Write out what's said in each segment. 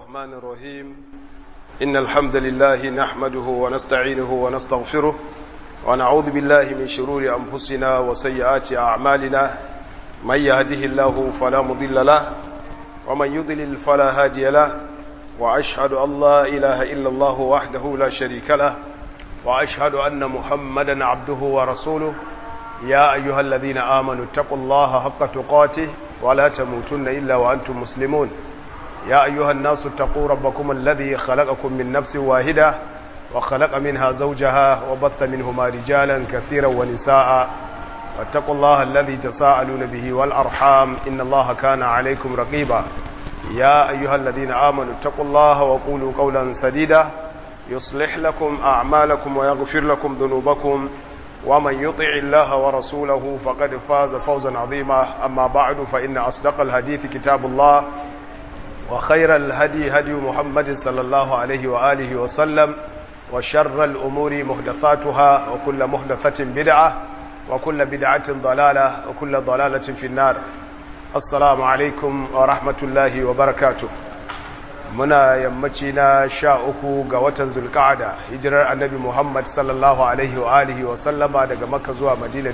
الرحمن الرحيم إن الحمد لله نحمده ونستعينه ونستغفره ونعوذ بالله من شرور أنفسنا وسيئات أعمالنا من يهده الله فلا مضل له ومن يضلل فلا هادي له وأشهد أن لا إله إلا الله وحده لا شريك له وأشهد أن محمدا عبده ورسوله يا أيها الذين آمنوا اتقوا الله حق تقاته ولا تموتن إلا وأنتم مسلمون يا أيها الناس اتقوا ربكم الذي خلقكم من نفس واحدة وخلق منها زوجها وبث منهما رجالا كثيرا ونساء واتقوا الله الذي تساءلون به والأرحام إن الله كان عليكم رقيبا يا أيها الذين آمنوا اتقوا الله وقولوا قولا سديدا يصلح لكم أعمالكم ويغفر لكم ذنوبكم ومن يطع الله ورسوله فقد فاز فوزا عظيما أما بعد فإن أصدق الحديث كتاب الله وخير الهدي هدي محمد صلى الله عليه وآله وسلم وشر الأمور محدثاتها وكل محدثة بدعة وكل بدعة ضلالة وكل ضلالة في النار السلام عليكم ورحمة الله وبركاته muna yammaci na sha uku ga watan zulka'ada hijirar annabi muhammad sallallahu alaihi wa alihi wa sallama daga makka zuwa madina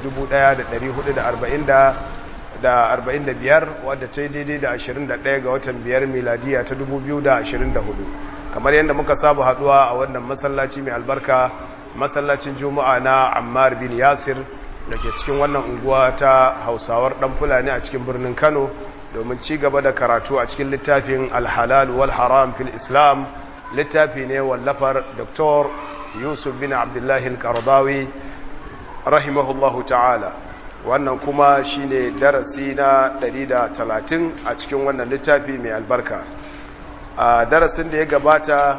1445 wadda ta yi daidai da 21 ga watan biyar miladiya ta 2024 kamar yadda muka saba haduwa a wannan masallaci mai albarka masallacin juma'a na ammar bin yasir da ke cikin wannan unguwa ta hausawar dan fulani a cikin birnin kano domin ci gaba da karatu a cikin littafin alhalal wal haram fil islam littafi ne wallafar dr yusuf bin abdullahi al-qardawi rahimahullahu ta'ala wannan kuma shine darasi na 130 a cikin wannan littafi mai albarka a darasin da ya gabata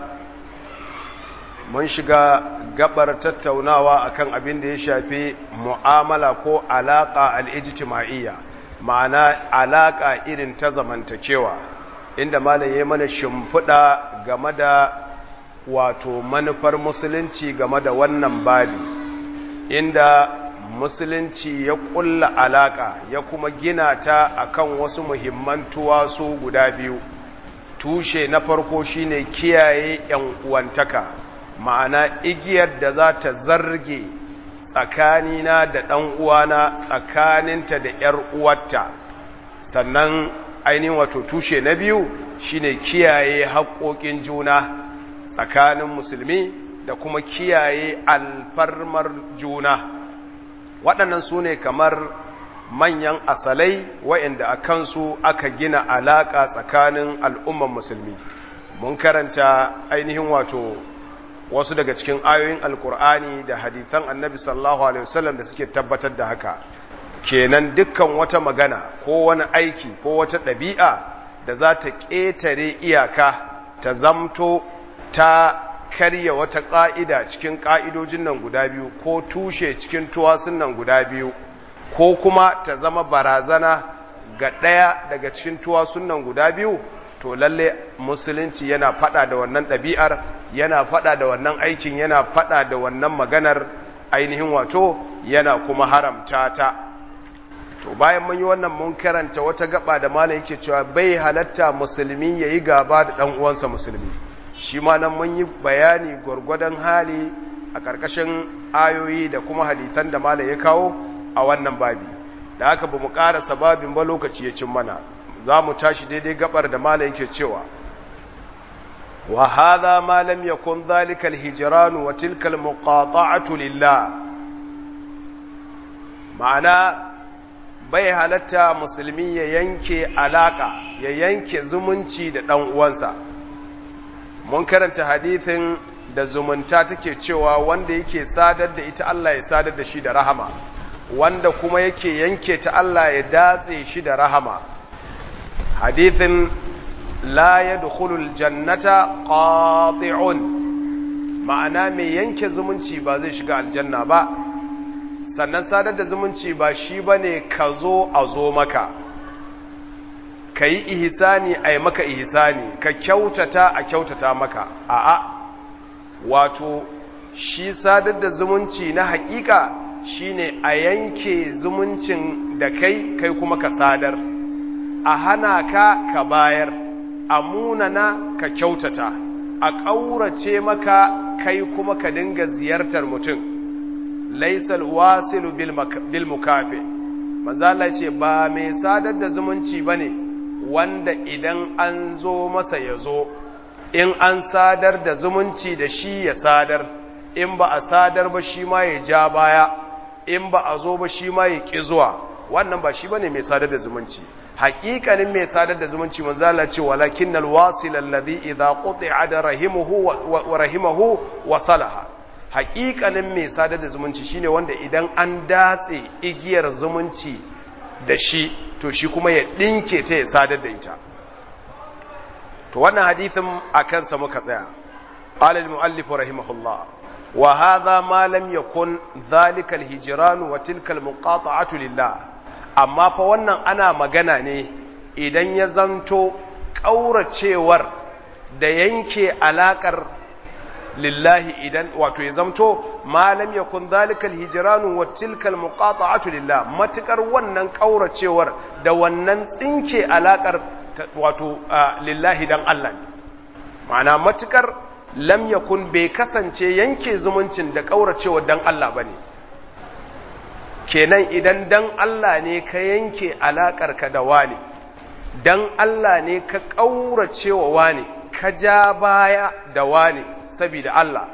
mun shiga gabar tattaunawa akan abin da ya shafi mu'amala ko alaka al-ijtima'iyya ma'ana alaƙa irin ta zamantakewa inda malam ya mana shimfiɗa game da wato manufar musulunci game da wannan babi inda musulunci ya ƙulla alaƙa ya kuma gina ta akan wasu muhimman tuwasu guda biyu tushe na farko shine kiyaye yan uwantaka ma'ana igiyar da za ta zarge tsakanina da ɗan uwana tsakaninta da ‘yar uwarta sannan ainihin wato tushe na biyu shine kiyaye haƙoƙin juna tsakanin musulmi da kuma kiyaye alfarmar juna waɗannan su ne kamar manyan asalai wa'inda a kansu aka gina alaƙa tsakanin al'umman musulmi mun karanta ainihin wato wasu daga cikin ayoyin alkur'ani da hadithan annabi sallallahu alaihi wasallam da suke tabbatar da haka kenan dukkan wata magana ko wani aiki ko wata ɗabi'a da za ta ƙetare iyaka ta zamto ta karya wata ƙa'ida cikin ƙa'idojin nan guda biyu ko tushe cikin tuwasun nan guda biyu ko kuma ta zama barazana ga ɗaya daga cikin tuwasun nan guda biyu to lalle musulunci yana fada da wannan ɗabi'ar yana fada da wannan aikin yana fada da wannan maganar ainihin wato yana kuma haramta ta to bayan mun yi wannan mun karanta wata gaba da malam yake cewa bai halatta musulmi yayi gaba da dan uwansa musulmi shi ma nan mun yi bayani gwargwadon hali a ƙarƙashin ayoyi da kuma hadisan da malam ya kawo a wannan babi da haka ba mu ƙara sababin ba lokaci ya cin mana za mu tashi daidai gabar da mala yake cewa wa hadha ma lam yakun dhalika alhijran wa tilka almuqata'atu lillah ma'ana bai halatta musulmi ya yanke alaka ya yanke zumunci da dan uwansa mun karanta hadithin da zumunta take cewa wanda yake sadar da ita Allah ya sadar da shi da rahama wanda kuma yake yanke ta Allah ya datse shi da rahama hadithin la ya dukulul jannata ƙati'un ma'ana mai yanke zumunci ba zai shiga aljanna ba sannan sadar da zumunci ba shi ba ne ka zo a zo maka ka yi ihisani a yi maka ihisani ka kyautata a kyautata maka a'a wato shi sadar da zumunci na hakika shine a yanke zumuncin da kai kai kuma ka sadar a hana ka ka bayar a munana ka kyautata a ƙaurace maka kai kuma ka dinga ziyartar mutum laisal wasilu bil mukafi manzo Allah ce ba mai sadar da zumunci bane wanda idan an zo masa ya zo in an sadar da zumunci da shi ya sadar in ba a sadar ba shi ma ya ja baya in ba a zo ba shi ma ya ƙi zuwa wannan ba shi bane mai sadar da zumunci haƙiƙanin mai sadar da zumunci manzo Allah ce walakin alwasil alladhi idha quti'a da rahimuhu wa rahimahu wa salaha haƙiƙanin mai sadar da zumunci shine wanda idan an datse igiyar zumunci da shi to shi kuma ya ɗinke ta ya sadar da ita to wannan hadithin a kansa muka tsaya qala al-muallif rahimahullah wa hadha ma lam yakun dhalika al-hijran wa tilka al-muqata'atu lillah amma fa wannan ana magana ne idan ya zanto ƙauracewar da yanke alaƙar lillahi idan wato ya zamto malam ya kun zalikal hijiranu wa tilkal muqata'atu lillah matukar wannan ƙauracewar da wannan tsinke alaƙar wato lillahi dan Allah ne ma'ana matukar lam yakun bai kasance yanke zumuncin da ƙauracewar dan Allah bane kenan idan dan Allah ne ka yanke alaƙarka da wani dan Allah ne ka ƙaurace wa wani ka ja baya da wani saboda Allah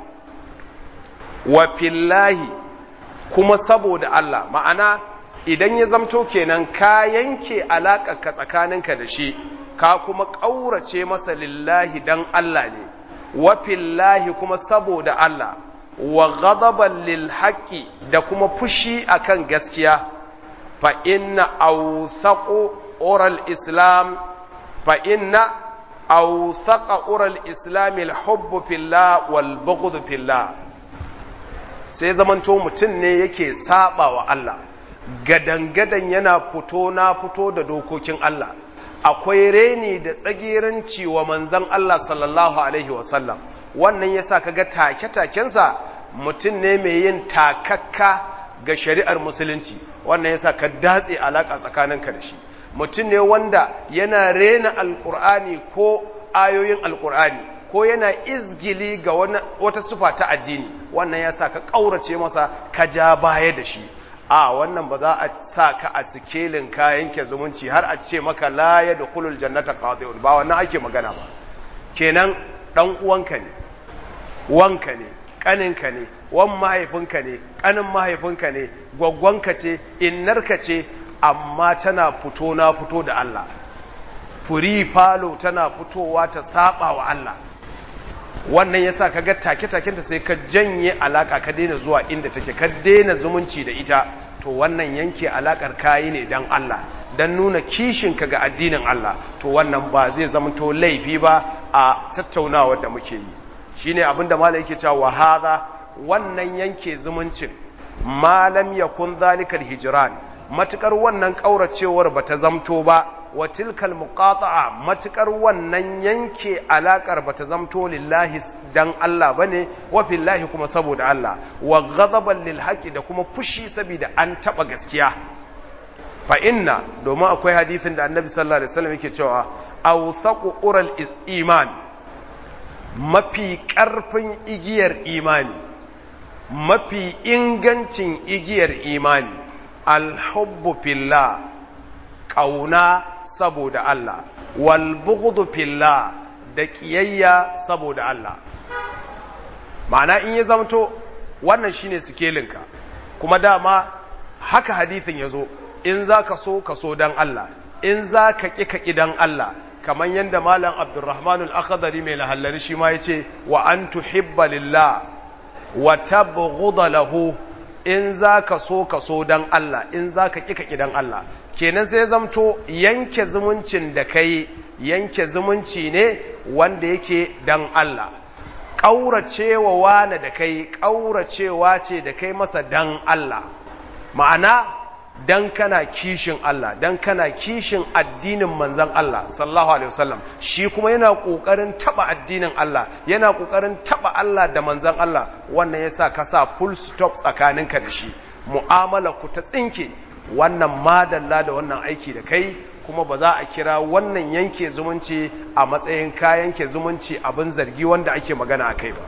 wa fillahi kuma saboda Allah ma'ana idan ya zamto kenan ka yanke alaƙarka tsakaninka da shi ka kuma ƙaurace masa lillahi dan Allah ne wa fillahi kuma saboda Allah wa ghadaban lil haqqi da kuma fushi akan gaskiya fa inna awthaqu oral islam fa inna awthaqa oral islam al hubb fillah wal bughd fillah sai zamanto mutum ne yake saba wa Allah gadan-gadan yana fito na fito da dokokin Allah akwai reni da tsagiranci wa manzon Allah sallallahu alaihi wasallam wannan yasa kaga take-takensa mutum ne mai yin takakka ga shari'ar musulunci wannan yasa ka datse alaka tsakaninka da shi mutum ne wanda yana rena alkur'ani ko ayoyin alkur'ani ko yana izgili ga wata sufa ta addini wannan yasa ka ƙaurace masa ka ja baya da shi a wannan ba za a sa ka a sikelin kayan ke zumunci har a ce maka la ya da kulul jannata qadiun ba wannan ake magana ba kenan dan uwanka ne wanka ne kaninka ne wan mahaifinka ne kanin mahaifinka ne gwaggwanka ce innarka ce amma tana fito na fito da Allah furi falo tana fitowa ta saba wa Allah wannan yasa kaga take-takenta sai ka janye alaka ka daina zuwa inda take ka daina zumunci da ita to wannan yanke alakar kayi ne dan Allah dan nuna kishinka ga addinin Allah to wannan ba zai zamanto laifi ba a tattaunawar da muke yi shine abinda malai yake cewa wa hadha wannan yanke zumuncin malam yakun zalikal hijran matukar wannan kauracewar bata zamto ba wa tilkal muqata'a matukar wannan yanke alakar bata zamto lillahi dan Allah bane wa fillahi kuma saboda Allah wa ghadaban lil haqqi da kuma fushi saboda an taba gaskiya fa inna domin akwai hadisin da annabi sallallahu alaihi wasallam yake cewa awsaqu ural iman mafi karfin igiyar imani mafi ingancin igiyar imani alhubbu fillah ƙauna saboda Allah wal bughdu fillah da ƙiyayya saboda Allah ma'ana in ya zamto wannan shine sikelinka kuma dama haka hadithin ya zo in za ka so ka so dan Allah in za ka ƙi ka ƙi dan Allah kamar yadda malam abdurrahman al-akhdari mai lahallari shi ma yace wa an tuhibba lillah wa tabghudha lahu in za ka so ka so dan Allah in za ka ƙi ka ƙi dan Allah kenan sai zamto yanke zumuncin da kai yanke zumunci ne wanda yake dan Allah ƙauracewa wane da kai ƙauracewa ce da kai masa dan Allah ma'ana dan kana kishin Allah dan kana kishin addinin manzon Allah sallallahu alaihi wasallam shi kuma yana kokarin taba addinin Allah yana kokarin taba Allah da manzon Allah wannan yasa ka sa full stop tsakaninka da shi mu'amala ku ta tsinke wannan madalla da wannan aiki da kai kuma ba za a kira wannan yanke zumunci a matsayin ka yanke zumunci abin zargi wanda ake magana a kai ba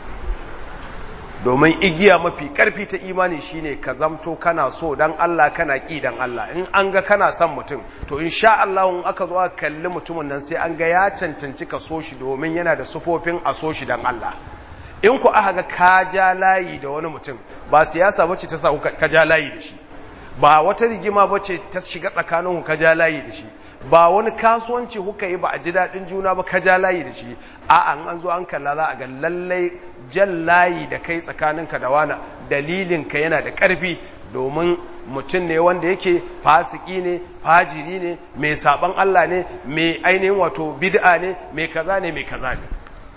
domin igiya mafi karfi ta imani shine ka zamto kana so dan Allah kana ki dan Allah in an ga kana son mutum to insha Allah in aka zo aka kalli mutumin nan sai an ga ya cancanci ka so shi domin yana da sufofin a so shi dan Allah in ku aka ga ka ja layi da wani mutum ba siyasa bace ta sa ka ja layi da shi ba wata rigima bace ta shiga tsakanin ka ja layi da shi ba wani kasuwanci kuka yi ba a ji daɗin juna ba ka ja layi da shi a an an zo an kalla za a ga lallai jan layi da kai tsakaninka da wana dalilinka yana da ƙarfi domin mutum ne wanda yake fasiki ne fajiri ne mai saban Allah ne mai ainihin wato bid'a ne mai kaza ne mai kaza ne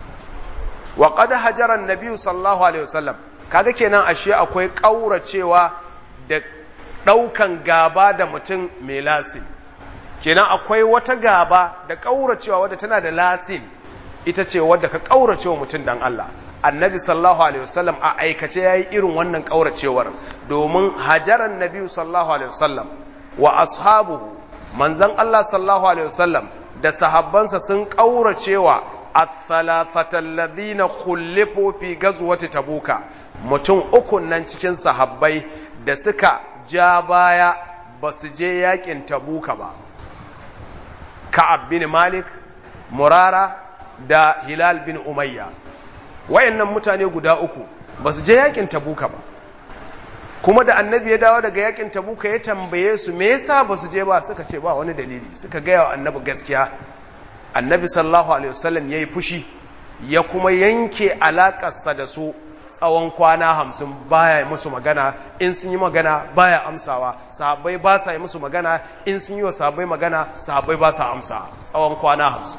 wa qad hajara an-nabi sallallahu alaihi wasallam kaga kenan ashe akwai kauracewa da daukan gaba da mutum mai lasin kenan akwai wata gaba da kauracewa wadda tana da lasin ita ce wadda ka kauracewa mutum dan Allah annabi sallallahu alaihi wasallam a aikace yayi irin wannan kauracewar domin hajaran nabi sallallahu alaihi wasallam wa ashabuhu manzon Allah sallallahu alaihi wasallam da sahabbansa sun kauracewa athalathata alladhina khulifu fi ghazwati tabuka mutum uku nan cikin sahabbai da suka ja baya ba su je yakin tabuka ba ka'ab bin malik murara da hilal bin umayya wayannan mutane guda uku ba su je yakin tabuka ba kuma da annabi ya dawo daga yakin tabuka ya tambaye su me yasa ba su je ba suka ce ba wani dalili suka gaya wa annabi gaskiya annabi sallallahu alaihi wasallam yayi fushi ya kuma yanke alakarsa da su tsawon kwana hamsin baya musu magana in sun yi magana baya amsawa sahabbai ba sa yi musu magana in sun yi wa sahabbai magana sahabbai ba sa amsa tsawon kwana hamsin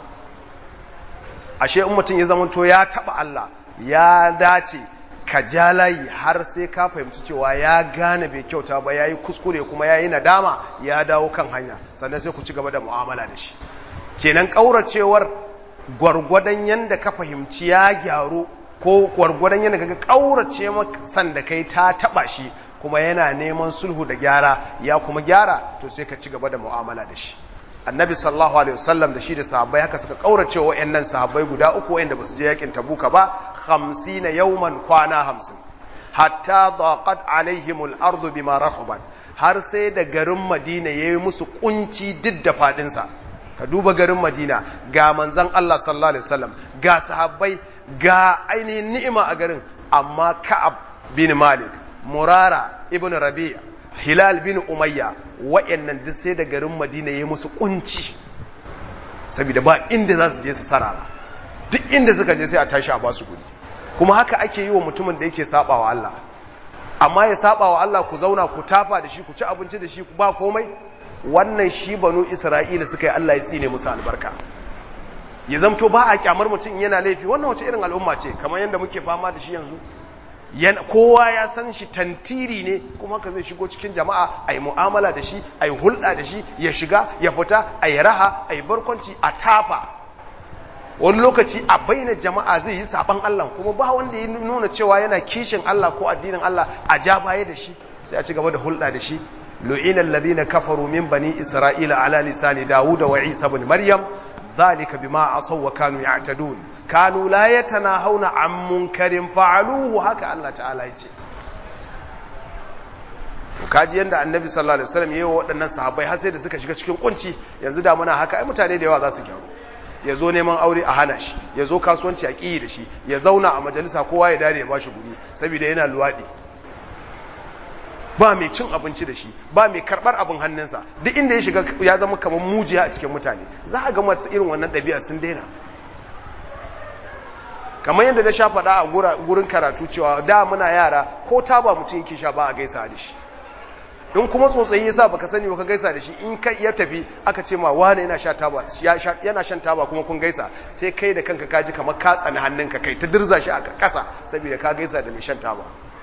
ashe in mutum ya zamanto ya taba Allah ya dace ka ja layi har sai ka fahimci cewa ya gane bai kyauta ba ya yi kuskure kuma ya yi nadama ya dawo kan hanya sannan sai ku ci gaba da mu'amala da shi kenan ƙauracewar gwargwadon yadda ka fahimci ya gyaru ko gwargwadon yadda kaga ƙaurace san da kai ta taba shi kuma yana neman sulhu da gyara ya kuma gyara to sai ka ci gaba da mu'amala da shi annabi sallallahu alaihi wasallam da shi da sahabbai haka suka kaurace wa wayannan sahabbai guda uku wayanda basu je yakin tabuka ba 50 yawman kwana 50 hatta daqat alaihim al-ard bima rahabat har sai da garin madina yayi musu kunci duk da fadin sa ka duba garin madina ga manzon Allah sallallahu alaihi wasallam ga sahabbai ga ainihin ni'ima a garin amma ka'ab bin malik murara ibn rabi'a hilal bin umayya wa'annan duk sai da garin madina ya musu kunci saboda ba inda za su je su sarara duk inda suka je sai a tashi a basu guri kuma haka ake yi wa mutumin da yake sabawa Allah amma ya sabawa Allah ku zauna ku tafa da shi ku ci abinci da shi ba komai wannan shi banu isra'ila suka yi Allah ya tsine musu albarka ya zamto ba a kyamar mutum yana laifi wannan wace irin al'umma ce kamar yadda muke fama da shi yanzu kowa ya san shi tantiri ne kuma ka zai shigo cikin jama'a a yi mu'amala da shi a yi hulɗa da shi ya shiga ya fita a yi raha a yi barkwanci a tafa wani lokaci a bayyana jama'a zai yi saban Allah kuma ba wanda ya nuna cewa yana kishin Allah ko addinin Allah a ja baya da shi sai a ci gaba da hulɗa da shi lu'ina alladhina kafaru min bani isra'ila ala lisani dawud wa isa ibn maryam dhalika bima asaw wa kanu ya'tadun kanu la yatanahawna an munkarin fa'aluhu haka Allah ta'ala yace kaji yanda annabi sallallahu alaihi wasallam yayi waɗannan sahabbai har sai da suka shiga cikin kunci yanzu da muna haka ai mutane da yawa za su gyaru ya zo neman aure a hana shi ya zo kasuwanci a ƙiyi da shi ya zauna a majalisa kowa ya dare ya bashi guri saboda yana luwaɗi ba mai cin abinci da shi ba mai karɓar abin hannunsa duk inda ya shiga ya zama kamar mujiya a cikin mutane za a ga masu irin wannan ɗabi'a sun daina kamar yadda na sha faɗa a gurin karatu cewa da muna yara ko ta ba mutum yake sha ba a gaisa da shi in kuma tsotsayi yasa baka sani baka gaisa da shi in ka iya tafi aka ce ma wane yana sha taba yana shan taba kuma kun gaisa sai kai da kanka kaji kamar ka tsani hannunka kai ta dirza shi a kasa saboda ka gaisa da mai shan taba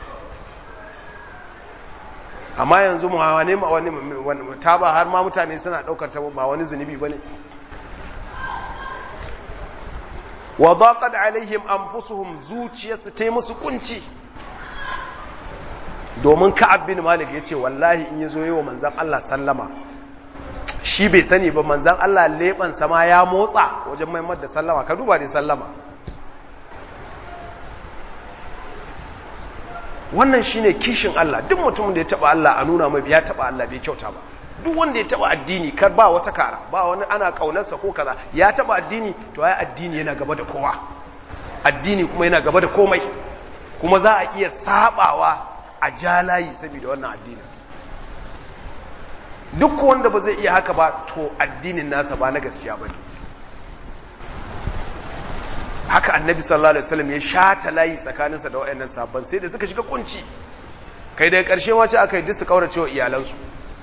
amma yanzu mu wane ma wani taba har ma mutane suna daukar ta ba wani zunubi bane wa daqat alaihim anfusuhum zuciyarsu ta musu kunci domin ka'ab bin malik ya ce wallahi in ya zo yi wa manzan Allah sallama shi bai sani ba manzan Allah leban sama ya motsa wajen maimar da sallama ka duba da sallama wannan shine kishin Allah duk mutumin da ya taba Allah a nuna mai ya taba Allah bai kyauta ba duk wanda ya taba addini kar ba wata kara ba wani ana kaunarsa ko kaza ya taba addini to ai addini yana gaba da kowa addini kuma yana gaba da komai kuma za a iya sabawa a jalayi saboda wannan addinin duk wanda ba zai iya haka ba to addinin nasa ba na gaskiya ba ne haka annabi sallallahu alaihi wasallam ya shata layi tsakaninsa da wayannan sabban sai da suka shiga kunci kai daga karshe ma ce aka yi duk su kaurace wa iyalansu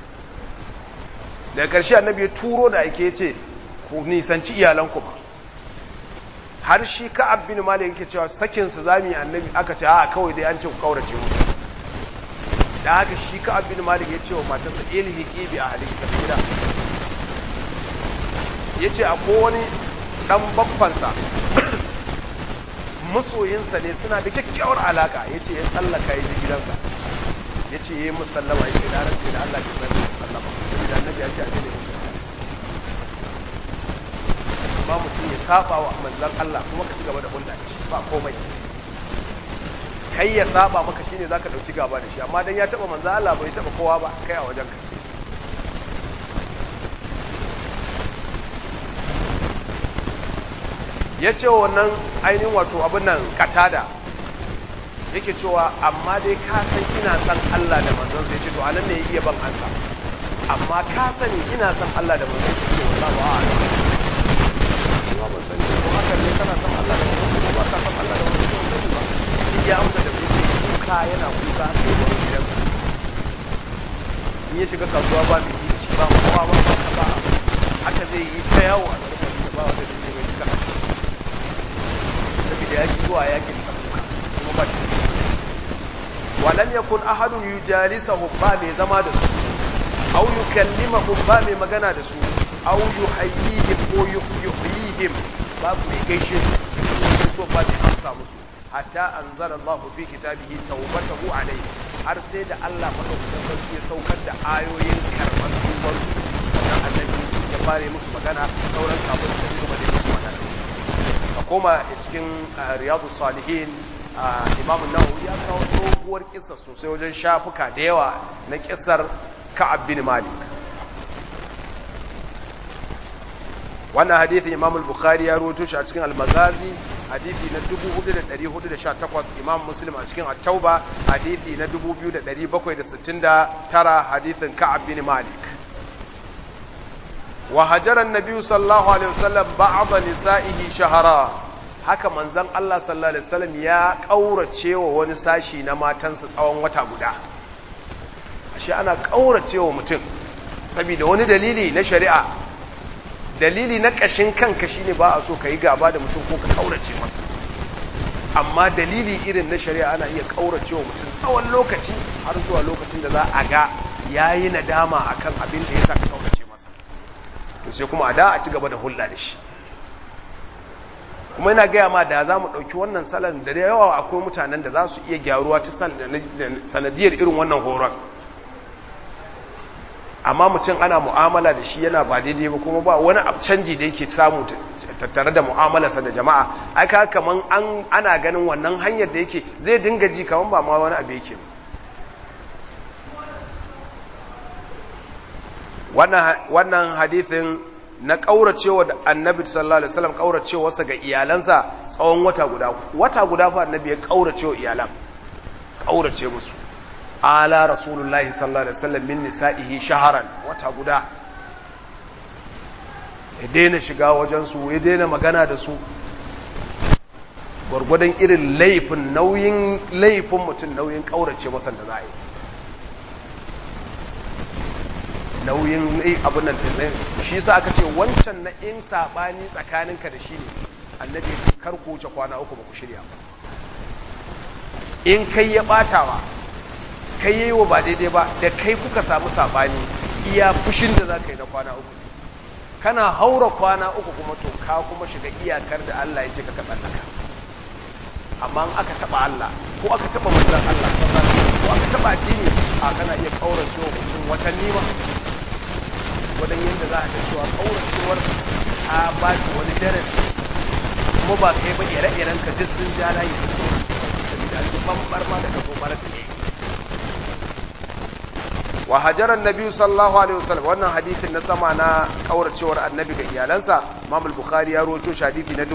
daga karshe annabi ya turo da ake yace ku nisanci iyalanku ba har shi ka'ab bin malik yake cewa sakin su zami annabi aka ce a kawai dai an ce ku kaurace musu da haka shi ka'ab bin malik ya ce wa matarsa ilhiqi bi ahliki ta gida yace akwai wani dan babbansa masoyinsa ne suna da kyakkyawar alaka ya ce ya tsallaka ya ji gidansa ya ce ya yi musallama ya ce na rance da Allah ke zai musallama saboda annabi ya ce a jini musu amma mutum ya saba wa manzan Allah kuma ka ci gaba da hulɗa da shi ba komai kai ya saba maka shine zaka dauki gaba da shi amma dan ya taba manzan Allah bai taba kowa ba kai a wajen ka ya ce wannan ainihin wato abin nan katada yake cewa amma dai ka san ina san Allah da manzon sai ce to anan ne ya iya ban ansa amma ka sani ina san Allah da manzon sai ce wallahi wa ala kuma ban sani ko haka ne kana san Allah da manzon ko ba ka san Allah da manzon sai sani ba shi ya amsa da kuka yana kuka sai wani gidansa in ya shiga kasuwa ba mai yi shi ba kowa ba ba ba haka zai yi ta yawo a garin da ba wanda zai mai cika saboda ya ki zuwa yakin tabuka kuma ba shi walam yakun ahadun yujalisuhum ba mai zama da su aw yukallimuhum ba mai magana da su aw yuhayyihim ko yuhyihim ba mai gaishe su so ba mai amsa musu hatta anzala Allahu fi kitabihi tawbatahu alayhi har sai da Allah madaukakin sarki ya saukar da ayoyin karban tubar su sannan annabi ya fare musu magana sauran kafin su ci gaba da musu magana a koma cikin riyadu salihin imamu nawawi ya kawo doguwar kisa sosai wajen shafuka da yawa na kisar ka'ab bin malik wannan hadithi imam al-bukhari ya rawaito shi a cikin al-magazi hadithi na 4418 imam muslim a cikin at-tauba hadithi na 2769 hadithin ka'ab bin malik wa hajara an-nabi sallallahu alaihi wasallam ba'd nisa'ihi shahara haka manzon Allah sallallahu alaihi wasallam ya kaurace wa wani sashi na matansa tsawon wata guda ashe ana kaurace wa mutum saboda wani dalili na shari'a dalili na ƙashin kanka shine ba a so ka yi gaba da mutum ko ka ƙaurace masa amma dalili irin na shari'a ana iya ƙaurace wa mutum tsawon lokaci har zuwa lokacin da za a ga ya yi nadama a kan abin da ya sa ka ƙaurace masa to sai kuma a da a ci gaba da hulɗa da shi kuma yana gaya ma da za mu ɗauki wannan salon da yawa akwai mutanen da za su iya gyaruwa ta sanadiyar irin wannan horon amma mutum ana mu'amala da shi yana ba daidai ba kuma ba wani canji da yake samu tattare da mu'amalarsa da jama'a aka kaman an ana ganin wannan hanyar da yake zai dinga ji kaman ba ma wani abu yake wannan hadithin na kauracewa da annabi sallallahu alaihi wasallam kauracewarsa ga iyalansa tsawon wata guda wata guda fa annabi ya kauracewa iyalan kaurace musu ala rasulullahi sallallahu alaihi wasallam min nisa'ihi shaharan wata guda ya daina shiga wajen su ya daina magana da su gwargwadon irin laifin nauyin laifin mutum nauyin kaurace masa da za a yi nauyin abin nan shi sa aka ce wancan na in sabani tsakaninka da shi ne annabi ya ce kar ku wuce kwana uku ba ku shirya ba in kai ya batawa kai yi wa ba daidai ba da kai kuka samu saɓani iya fushin da za ka yi na kwana uku kana haura kwana uku kuma to ka kuma shiga iyakar da Allah ya ce ka tsallaka amma aka taɓa Allah ko aka taɓa manzan Allah sallallahu ko aka taɓa addini a kana iya kaurace wa mutum watanni ma gwargwadon yadda za a ga cewa kauracewar a ba shi wani darasi kuma ba kai ba ire-iren ka duk sun ja layi su saboda an bambar ma da kafo mara da yayi wa hajaran nabi sallallahu alaihi wasallam wannan hadithin na sama na kauracewar annabi ga iyalansa imam al-bukhari ya rawaito shi hadithi na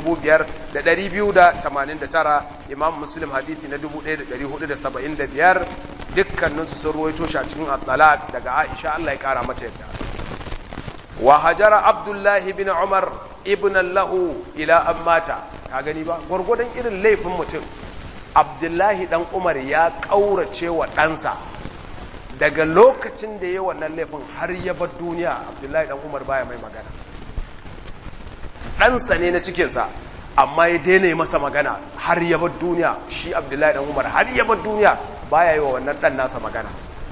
5289 imam muslim hadithi na 1475 dukkanin su sun rawaito shi a cikin at-talaq daga aisha Allah ya kara mata yadda wa hajara abdullahi bin umar ibn lahu ila ammata ka gani ba gurgurdan irin laifin mutum abdullahi dan umar ya kaurace wa ɗansa daga lokacin da ya wannan laifin har ya bar duniya abdullahi dan umar baya mai magana ɗansa ne na cikinsa amma ya daina masa magana har ya bar duniya shi abdullahi dan umar har ya bar duniya baya yi wa wannan ɗan nasa magana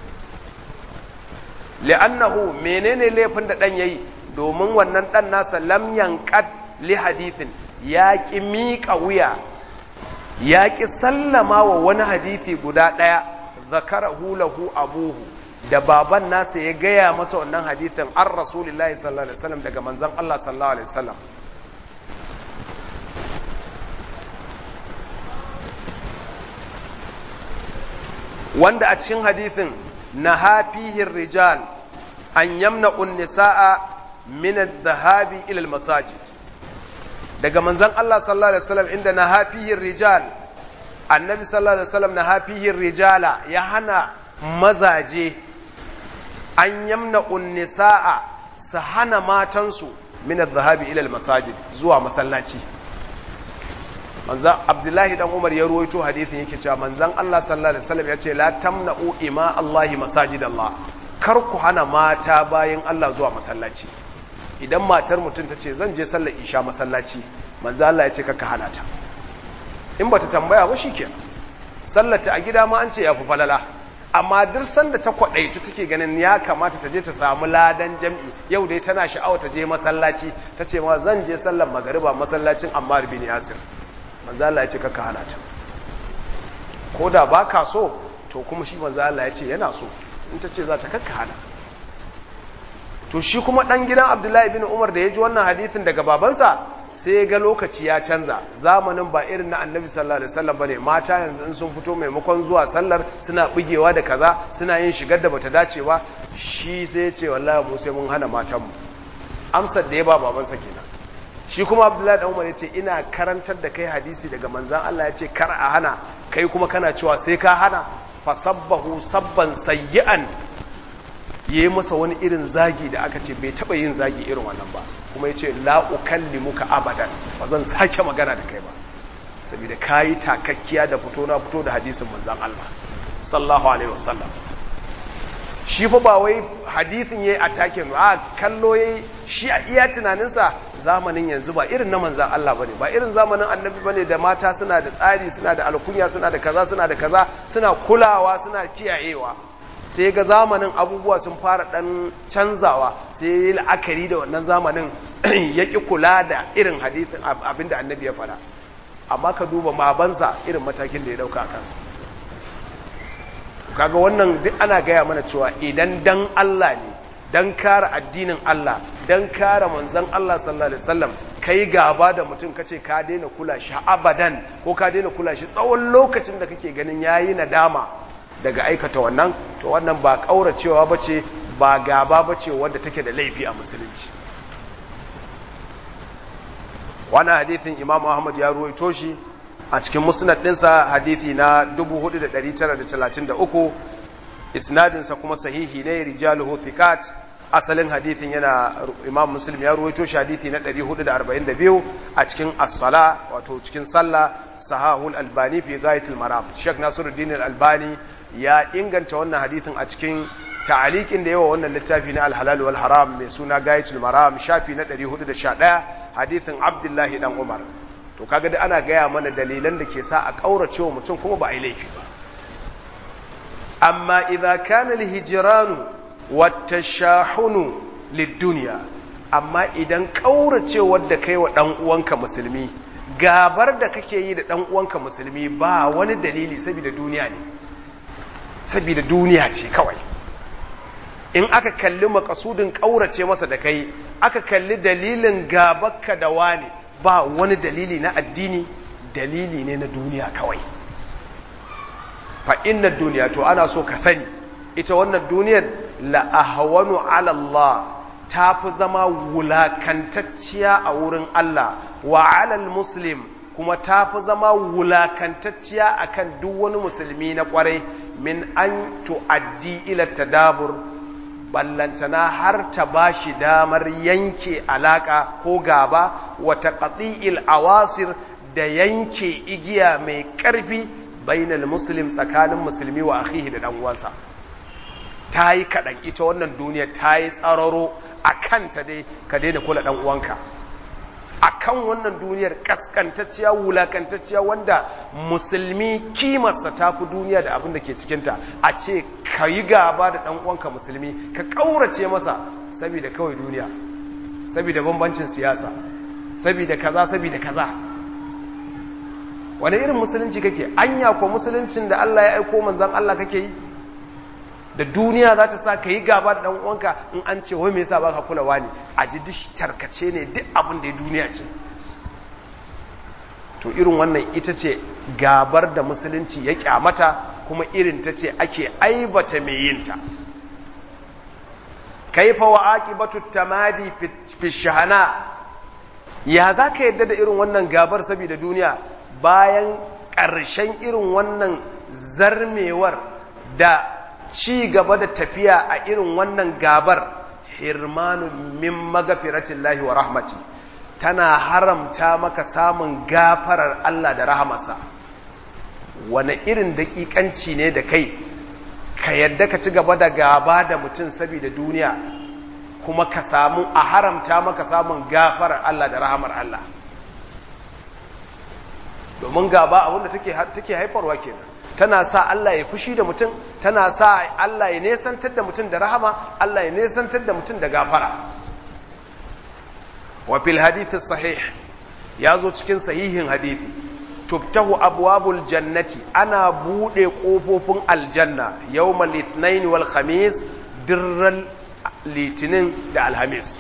li'annahu menene laifin da ɗan yayi domin wannan ɗan nasa lam yanqad li hadithin ya ƙi miƙa wuya ya ƙi sallama wa wani hadithi guda ɗaya zakarahu lahu abuhu da baban nasa ya gaya masa wannan hadithin an rasulillahi sallallahu alaihi wasallam daga manzon Allah sallallahu alaihi wasallam wanda a cikin hadithin na hafihin rijal an yamna nisaa min adh-dhahabi ila al-masajid daga manzon Allah sallallahu alaihi wasallam inda na hafihin rijal annabi sallallahu alaihi wasallam na hafihin rijala ya hana mazaje an yamna unnisa'a su hana matansu min adh-dhahabi ila al-masajid zuwa masallaci manzan abdullahi dan umar ya ruwaito hadithin yake cewa manzan Allah sallallahu alaihi wasallam ya ce la tamna'u ima Allahi masajid Allah kar ku hana mata bayan Allah zuwa masallaci idan matar mutum ta ce zan je sallar isha masallaci manzan Allah ya ce kaka hana ta in bata tambaya ba shikenan sallata a gida ma an ce yafi falala amma duk sanda ta kwadaitu take ganin ya kamata ta je ta samu ladan jam'i yau dai tana sha'awa ta je masallaci ta ce ma zan je sallar magariba masallacin Ammar bin Yasir manzo Allah ya ce kaka hana ta ko da ba ka so to kuma shi manzo Allah ya ce yana so in ta ce za ta kakka hana to shi kuma dan gidan Abdullahi bin Umar da ya ji wannan hadisin daga babansa sai ya ga lokaci ya canza zamanin ba irin na Annabi sallallahu alaihi wasallam bane mata yanzu in sun fito maimakon zuwa sallar suna bugewa da kaza suna yin shigar da bata dace ba shi sai ya ce wallahi mu sai mun hana matanmu amsar da ya ba babansa kenan shi kuma abdullahi da umar ya ce ina karantar da kai hadisi daga manzan Allah ya ce kar a hana kai kuma kana cewa sai ka hana fasabbahu sabban sayyi'an ya yi masa wani irin zagi da aka ce bai taba yin zagi irin wannan ba kuma ya ce muka abadan ba zan sake magana da kai ba saboda ka yi takakkiya da fito na fito da hadisin manzan Allah sallallahu alaihi wasallam shi fa ba wai hadithin yayi attacking a kallo yayi shi a iya tunaninsa zamanin yanzu ba irin na manzan Allah bane ba irin zamanin annabi bane da mata suna da tsari suna da alkunya suna da kaza suna da kaza suna kulawa suna kiyayewa sai ga zamanin abubuwa sun fara dan canzawa sai yi la'akari da wannan zamanin ya ki kula da irin hadithin abinda annabi ya faɗa amma ka duba babansa irin matakin da ya dauka a kansa kaga wannan duk ana gaya mana cewa idan dan Allah ne dan kare addinin Allah dan kare manzon Allah sallallahu alaihi wasallam kai gaba da mutum kace ka daina kula shi abadan ko ka daina kula shi tsawon lokacin da kake ganin yayi nadama daga aikata wannan to wannan ba kauracewa bace ba gaba bace wanda take da laifi a musulunci wannan hadithin Imam Ahmad ya ruwaito shi a cikin musnad ɗinsa hadithi na 4933 isnadinsa kuma sahihi ne rijaluhu thiqat asalin hadithin yana imam muslim ya ruwaito shi hadithi na 442 a cikin as-sala wato cikin sallah sahahul albani fi ghayatul maram sheikh nasiruddin al-albani ya inganta wannan hadithin a cikin ta'aliqin da yawa wannan littafi na al-halal wal haram mai suna ghayatul maram shafi na 411 hadithin abdullahi dan umar to kaga da ana gaya mana dalilan da ke sa a ƙaurace wa mutum kuma ba a yi laifi ba amma idza kana al-hijranu wat-tashahunu lid-dunya amma idan ƙauracewar da kai wa dan uwanka musulmi gabar da kake yi da dan uwanka musulmi ba wani dalili saboda duniya ne saboda duniya ce kawai in aka kalli makasudin ƙaurace masa da kai aka kalli dalilin gabakka da wani ba wani dalili na addini dalili ne na duniya kawai fa inna duniya to ana so ka sani ita wannan duniyar la ahwanu ala Allah ta fi zama wulakantacciya a wurin Allah wa alal muslim kuma ta fi zama wulakantacciya akan duk wani musulmi na kwarai min an tu'addi ila tadabur ballantana har ta ba shi damar yanke alaka ko gaba wata qati'il awasir da yanke igiya mai ƙarfi bainal muslim tsakanin musulmi wa akhihi da dan uwansa ta yi kaɗan ita wannan duniya ta yi tsararo a kanta dai ka daina kula ɗan uwanka a kan wannan duniyar ƙasƙantacciya wulakantacciya wanda musulmi kimarsa ta fi duniya da abin da ke cikinta a ce ka yi gaba da ɗan uwanka musulmi ka ƙaurace masa saboda kawai duniya saboda bambancin siyasa saboda kaza saboda kaza wani irin musulunci kake anya ko musuluncin da Allah ya aiko manzan Allah kake yi da duniya za ta sa ka yi gaba da ɗan uwanka in an ce wai me yasa baka kulawa ne a ji duk tarkace ne duk abin da ya duniya ce to irin wannan ita ce gabar da musulunci ya kyamata kuma irin ta ce ake aibata mai yin ta kaifa wa aqibatu tamadi fi shahana ya za ka yadda da irin wannan gabar saboda duniya bayan ƙarshen irin wannan zarmewar da ci gaba da tafiya a irin wannan gabar hirmanu min magafiratin lahi wa rahmati tana haramta maka samun gafarar Allah da rahamarsa wane irin daƙiƙanci ne da kai ka yadda ka ci gaba da gaba da mutum saboda duniya kuma ka samu a haramta maka samun gafarar Allah da rahamar Allah domin gaba abinda take haifarwa kenan tana sa Allah ya fushi da mutum tana sa Allah ya nesantar da mutum da rahama Allah ya nesantar da mutum da gafara wa fil hadithi sahih ya zo cikin sahihin hadithi tubtahu abwabul jannati ana bude kofofin aljanna yawmal ithnain wal khamis dirral litinin da alhamis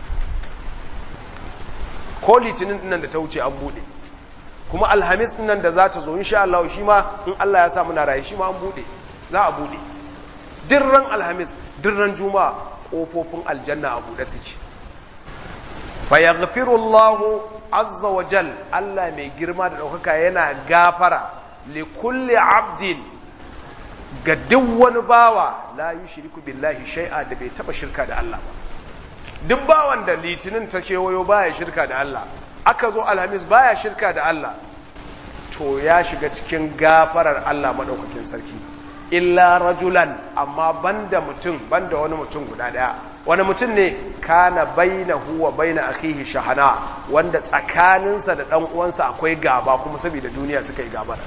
ko litinin dinnan da ta wuce an bude kuma alhamis nan da za ta zo insha Allah shi ma in Allah ya sa muna raye shi ma an bude za a bude dirran alhamis dirran juma'a kofofin aljanna a bude suke fa yaghfiru Allah azza wa jal Allah mai girma da daukaka yana gafara li kulli abdin ga duk wani bawa la yushriku billahi shay'a da bai taba shirka da Allah ba duk bawan da litinin ta kewayo baya shirka da Allah aka zo alhamis baya shirka da Allah to ya shiga cikin gafarar Allah maɗaukakin sarki illa rajulan amma banda mutum banda wani mutum guda ɗaya wani mutum ne kana baina huwa baina akhihi shahana wanda tsakaninsa da ɗan uwansa akwai gaba kuma saboda duniya suka yi gabar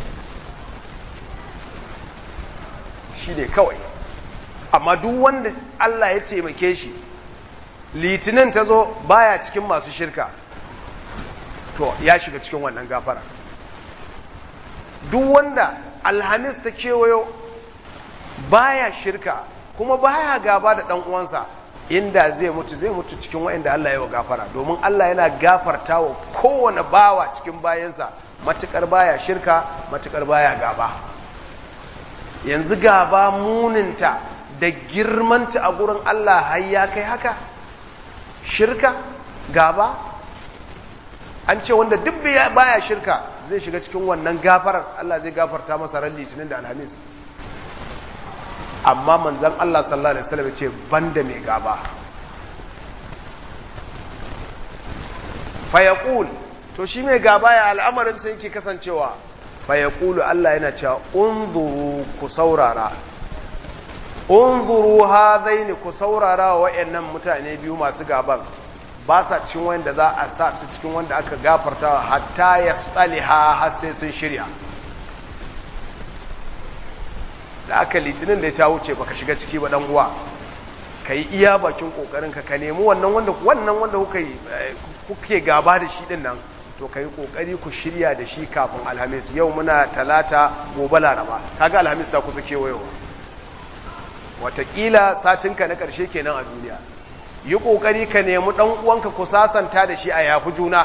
shi ne kawai amma duk wanda Allah ya taimake shi litinin ta zo baya cikin masu shirka to ya shiga cikin wannan gafara duk wanda alhamis ta kewayo baya shirka kuma baya gaba da dan uwansa inda zai mutu zai mutu cikin waɗanda Allah ya wa gafara domin Allah yana gafarta wa kowane bawa cikin bayansa matukar baya shirka matukar baya gaba yanzu gaba muninta da girmanta a gurin Allah har ya kai haka shirka gaba an ce wanda duk baya shirka zai shiga cikin wannan gafarar Allah zai gafarta masa ran litinin da alhamis amma manzan Allah sallallahu alaihi wasallam ce banda mai gaba fayaqul to shi mai gaba ya al'amarin sai yake kasancewa fayaqulu Allah yana cewa unzuru ku saurara unzuru hadaini ku saurara wa wayannan mutane biyu masu gaban ba sa cikin wanda za a sa su cikin wanda aka gafarta hatta ya tsaliha har sai sun shirya da aka litinin da ta wuce baka shiga ciki ba dan uwa ka yi iya bakin kokarin ka ka nemi wannan wanda wannan wanda kuka kuke gaba da shi din nan to ka yi kokari ku shirya da shi kafin alhamis yau muna talata gobe laraba kaga alhamis ta kusa kewayowa watakila satinka na ƙarshe kenan a duniya yi ƙoƙari ka nemi ɗan uwanka ku sasanta da shi a yafi juna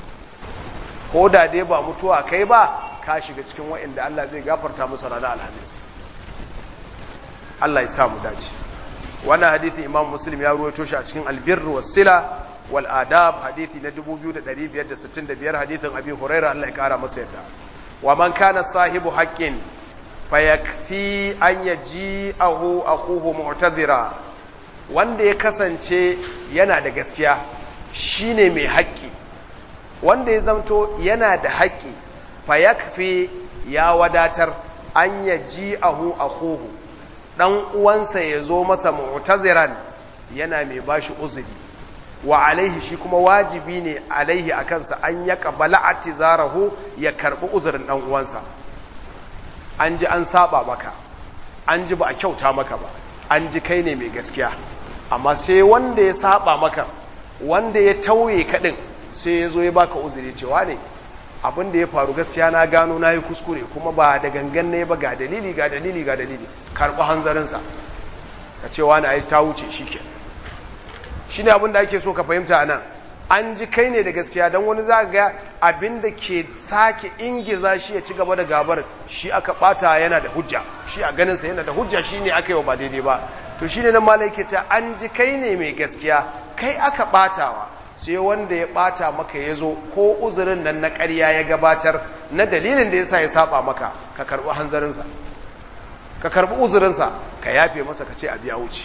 ko da dai ba mutuwa kai ba ka shiga cikin waɗanda Allah zai gafarta musu ranar alhamis Allah ya samu dace wannan hadithi imam muslim ya ruwaito shi a cikin albir wasila wal adab hadithi na 2565 hadithin abi huraira Allah ya kara masa yadda wa man kana sahibu haqqin fayakfi an yaji'ahu akhuhu mu'tadhira wanda ya kasance yana da gaskiya shine mai haƙƙi wanda ya zamto yana da haƙƙi fayakfi ya wadatar an yaji'ahu akhuhu dan uwansa ya zo masa mu'taziran yana mai bashi uzuri wa alaihi shi kuma wajibi ne alaihi a kansa an ya kabala atizarahu ya karbi uzurin dan uwansa an ji an saba maka an ji ba a kyauta maka ba an ji kai ne mai gaskiya amma sai wanda ya saba maka wanda ya tauye kadin sai ya zo ya baka uzuri cewa ne abin da ya faru gaskiya na gano na yi kuskure kuma ba da gangan ne ba ga dalili ga dalili ga dalili karɓi hanzarinsa ka cewa na yi ta wuce shi ke shi ne abin da ake so ka fahimta a nan an ji kai ne da gaskiya don wani za ga abin da ke sake ingiza shi ya ci gaba da gabar shi aka ɓata yana da hujja shi a ganinsa yana da hujja shi ne aka yi wa ba daidai ba to shi ne nan malai ke ce an ji kai ne mai gaskiya kai aka ɓatawa sai wanda ya bata maka ya zo ko uzurin nan na ƙarya ya gabatar na dalilin da ya sa ya saba maka ka karɓi hanzarinsa ka karɓi uzurinsa ka yafe masa ka ce a biya wuce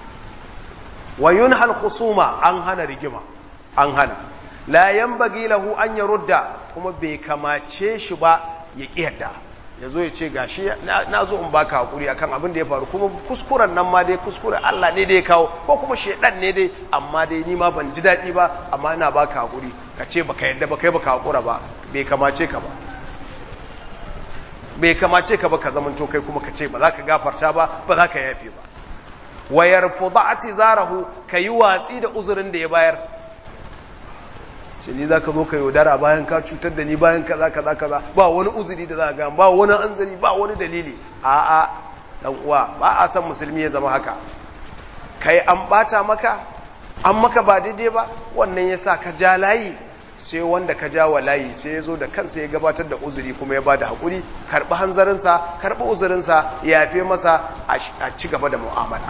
wayun hal husuma an hana rigima an hana la yanbaghi lahu an yarudda kuma bai kamace shi ba ya kiyarda ya zo ya ce gashi na zo in baka hakuri akan abin da ya faru kuma kuskuren nan ma dai kuskuren Allah ne dai kawo ko kuma shedan ne dai amma dai ni ma ban ji daɗi ba amma ina baka hakuri ka ce baka yadda ba kai baka hakura ba bai kamace ka ba bai kamace ka ba ka zamanto kai kuma ka ce ba za ka gafarta ba ba za ka yafe ba wa yarfudati zarahu kayi watsi da uzurin da ya bayar ce ni za ka zo ka yaudara bayan ka cutar da ni bayan kaza kaza kaza ba wani uzuri da za ga ba wani anzari ba wani dalili a'a dan uwa ba a san musulmi ya zama haka kai an bata maka an maka ba daidai ba wannan yasa ka ja layi sai wanda ka ja wa layi sai ya zo da kansa ya gabatar da uzuri kuma ya bada hakuri karbi hanzarinsa karbi uzurinsa ya yafe masa a ci gaba da mu'amala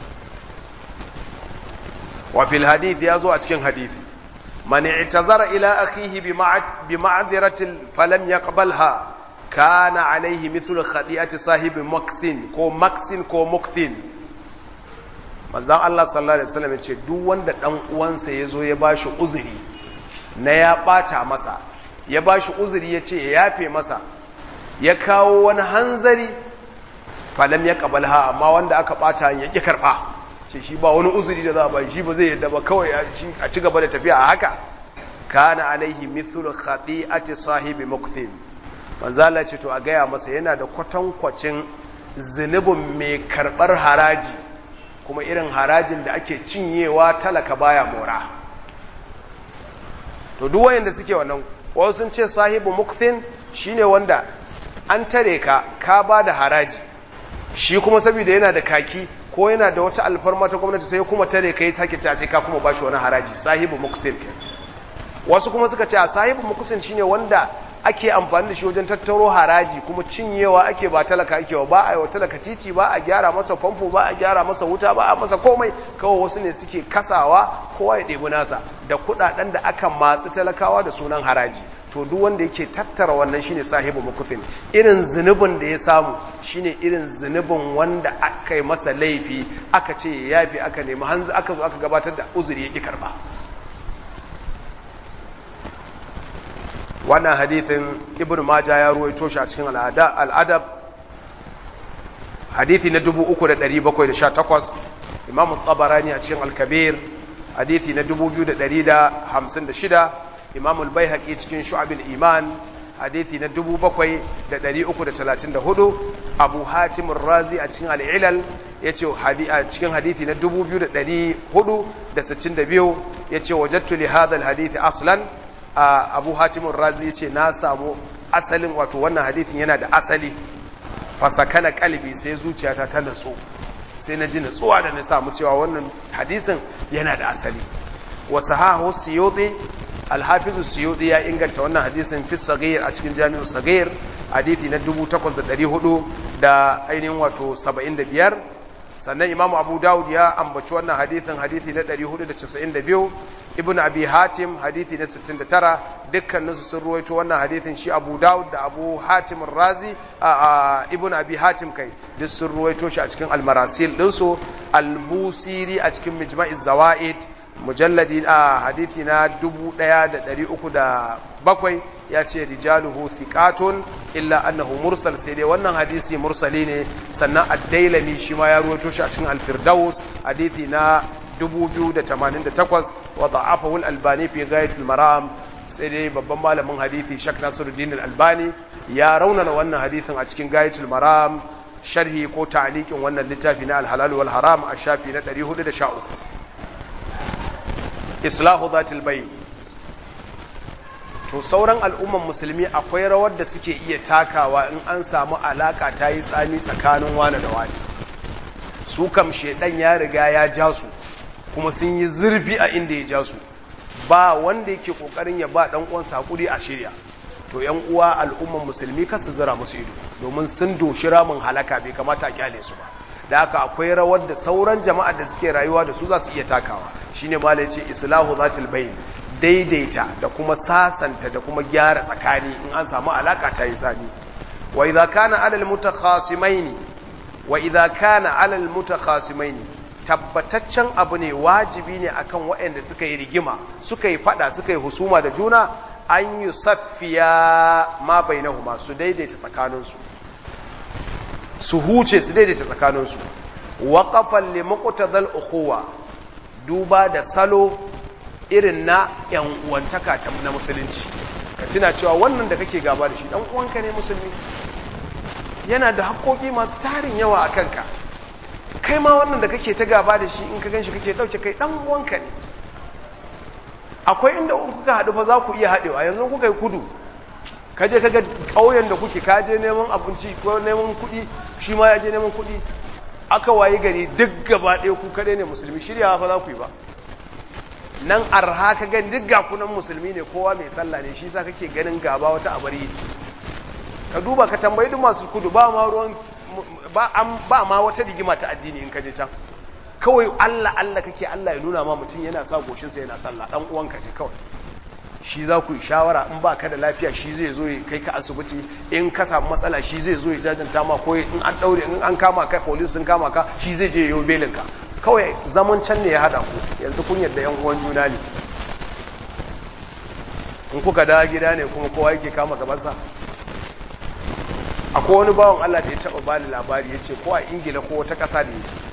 wa fil hadith ya zo a cikin hadithi من اعتذر إلى أخيه بمعذرة فلم يقبلها كان عليه مثل خطيئة صاحب مكسين كو مكسين كو مكثين manzan Allah sallallahu Alaihi wasallam ya ce duk wanda ɗan uwansa ya zo ya ba shi uzuri na ya ɓata masa ya ba shi uzuri ya ce ya yafe masa ya kawo wani hanzari falam ya ƙabalha amma wanda aka ɓata ya ƙi karɓa ce shi ba wani uzuri da za a ba shi ba zai yadda ba kawai a ci gaba da tafiya a haka kana alaihi mithlu khati'ati sahibi mukthin manzala ce to a gaya masa yana da kwatankwacin zunubin mai karbar haraji kuma irin harajin da ake cinyewa talaka baya mora to duk wayanda suke wannan wasu sun ce sahibu mukthin shine wanda an tare ka ka ba da haraji shi kuma saboda yana da kaki ko yana da wata alfarma ta gwamnati sai kuma tare ka yi sake cewa sai ka kuma ba shi wani haraji sahibu mukusin ke wasu kuma suka ce a sahibu mukusin shine wanda ake amfani da shi wajen tattaro haraji kuma cinyewa ake ba talaka ake wa ba a yi wa talaka titi ba a gyara masa famfo ba a gyara masa wuta ba a masa komai kawai wasu ne suke kasawa kowa ya ɗebi nasa da kuɗaɗen da aka matsi talakawa da sunan haraji to duk wanda yake tattara wannan shine sahibu mukuthin irin zunubin da ya samu shine irin zunubin wanda aka yi masa laifi aka ce ya yafi aka nemi hanzu aka zo aka gabatar da uzuri yake karba wannan hadithin ibn majah ya ruwaito shi a cikin al'adab hadithi na 3718 imam tabarani a cikin al-kabir hadithi na 2156 imam al-baihaqi cikin shu'ab al-iman hadithi na 7334 abu hatim ar-razi a cikin al-ilal yace a cikin hadithi na 2462 yace wajadtu li hadha al-hadith aslan abu hatim ar-razi yace na samu asalin wato wannan hadithin yana da asali fasakana kalbi sai zuciyata ta natsu sai na ji nutsuwa da na samu cewa wannan hadisin yana da asali wa sahahu suyuti alhafizu suyuti ya inganta wannan hadisin fi sagir a cikin jami'u sagir hadisi na 8400 da ainihin wato 75 sannan imamu abu dawud ya ambaci wannan hadithin hadithi na 492 ibn abi hatim hadithi na 69 dukkaninsu sun ruwaito wannan hadithin shi abu dawud da abu hatim razi a ibn abi hatim kai duk sun ruwaito shi a cikin almarasil ɗinsu albusiri a cikin mijma'iz zawa'id mujalladi a hadithi na 1307 ya ce rijaluhu thiqatun illa annahu mursal sai dai wannan hadisi mursali ne sannan ad-dailami shi ma ya ruwaito shi a cikin al-firdaus hadithi na 2088 wa da'afahu al-albani fi ghayat al-maram sai dai babban malamin hadithi shak nasiruddin al-albani ya raunana wannan hadithin a cikin ghayat al-maram sharhi ko ta'liqin wannan littafi na al-halal wal haram a shafi na 413 islahu zatil bayn to sauran al'umman musulmi akwai rawar da suke iya takawa in an samu alaka ta yi tsami tsakanin wane da wane su kam shedan ya riga ya ja su kuma sun yi zurfi a inda ya ja su ba wanda yake kokarin ya ba dan uwansa hakuri a shirya to yan uwa al'umman musulmi kar su zira musu ido domin sun doshi ramin halaka bai kamata a kyale su ba da haka akwai rawar da sauran jama'ar da suke rayuwa da su za su iya takawa shine malai ce islahu zatil bayn daidaita da kuma sasanta da kuma gyara tsakani in an samu alaka ta yi tsami wa idza kana alal mutakhasimaini wa idza kana alal mutakhasimaini tabbataccen abu ne wajibi ne akan waɗanda suka yi rigima suka yi fada suka yi husuma da juna an yi saffiya ma bainahuma su daidaita tsakaninsu su huce su daidaita tsakaninsu waqafan li muqtadal ukhuwa duba da salo irin na ‘yan uwantaka na musulunci ka tuna cewa wannan da kake gaba da shi ɗan uwanka ne musulmi yana da haƙoƙi masu tarin yawa a kanka kai ma wannan da kake ta gaba da shi in ka gan shi kake ɗauke kai ɗan uwanka ne akwai inda kuka haɗu fa za ku iya haɗewa yanzu kuka yi kudu ka je kaga ƙauyen da kuke ka je neman abinci ko neman kuɗi shi ma ya je neman kuɗi aka wayi gari duk gaba ɗaya ku kaɗai ne musulmi shiryawa fa za ku yi ba nan arha ka gani duk gakunan musulmi ne kowa mai sallah ne shi sa kake ganin gaba wata abar yi ce ka duba ka tambayi duk masu kudu ba ma ruwan ba ma wata rigima ta addini in ka je can kawai Allah Allah kake Allah ya nuna ma mutum yana sa goshinsa yana sallah dan uwanka ne kawai shi za ku yi shawara in ba ka da lafiya shi zai zo ya kai ka asibiti in ka samu matsala shi zai zo ya jajanta ma ko in an daure in an kama ka police sun kama ka shi zai je yau belin ka kawai zaman can ne ya hada ku yanzu kun yadda yan uwan juna ne in kuka dawo gida ne kuma kowa yake kama gabansa akwai wani bawan Allah da ya taba bani labari ya ce ko a ingila ko wata ƙasa da ya ce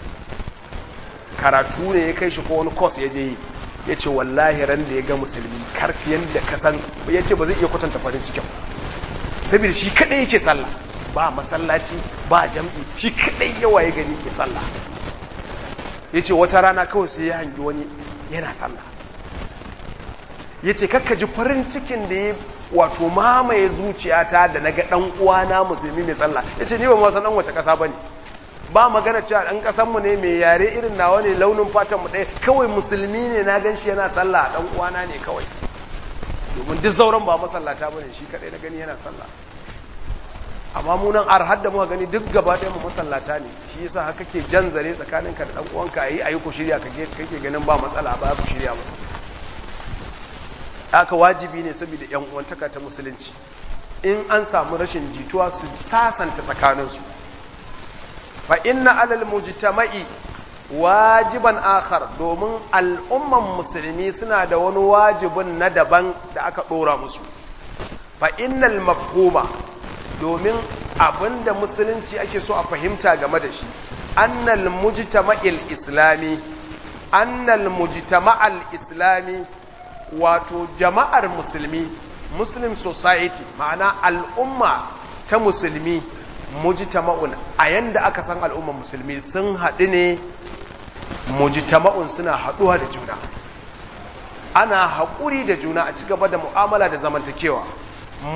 karatu ne ya kai shi ko wani kos ya je yi ya ce wallahi ran da ya ga musulmi karfiyan da kasan ya ce ba zai iya kwatanta farin cikin saboda shi kadai yake sallah ba masallaci ba jam'i shi kadai yawa ya gani ke sallah ya ce wata rana kawai sai ya hangi wani yana sallah ya ce kakka ji farin cikin da ya wato mamaye zuciyata da na ga ɗan uwana musulmi mai sallah ya ce ni ba masan ɗan wace ƙasa ba ne ba magana cewa ɗan ƙasanmu ne mai yare irin nawa ne launin fatanmu ɗaya kawai musulmi ne na gan shi yana sallah ɗan uwana ne kawai domin duk sauran ba masallata ba ne shi kaɗai na gani yana sallah amma munan ar hadda muka gani duk gaba ɗaya mu masallata ne shi yasa haka ke jan zare tsakaninka da ɗan uwanka ayi ayi ku shirya kake ganin ba matsala ba ku shirya ba haka wajibi ne saboda yan uwantaka ta musulunci in an samu rashin jituwa su sasanta tsakaninsu fa inna alal mujtama'i wajiban akhar domin al'umman musulmi suna da wani wajibin na daban da aka dora musu fa innal mafhuma domin abinda musulunci ake so a fahimta game da shi annal mujtama'il islami annal mujtama'al islami wato jama'ar musulmi muslim society ma'ana al'umma ta musulmi mujtama'un a yanda aka san al'ummar musulmi sun haɗu ne mujtama'un suna haɗuwa da juna ana haƙuri da juna a ci gaba da mu'amala da zamantakewa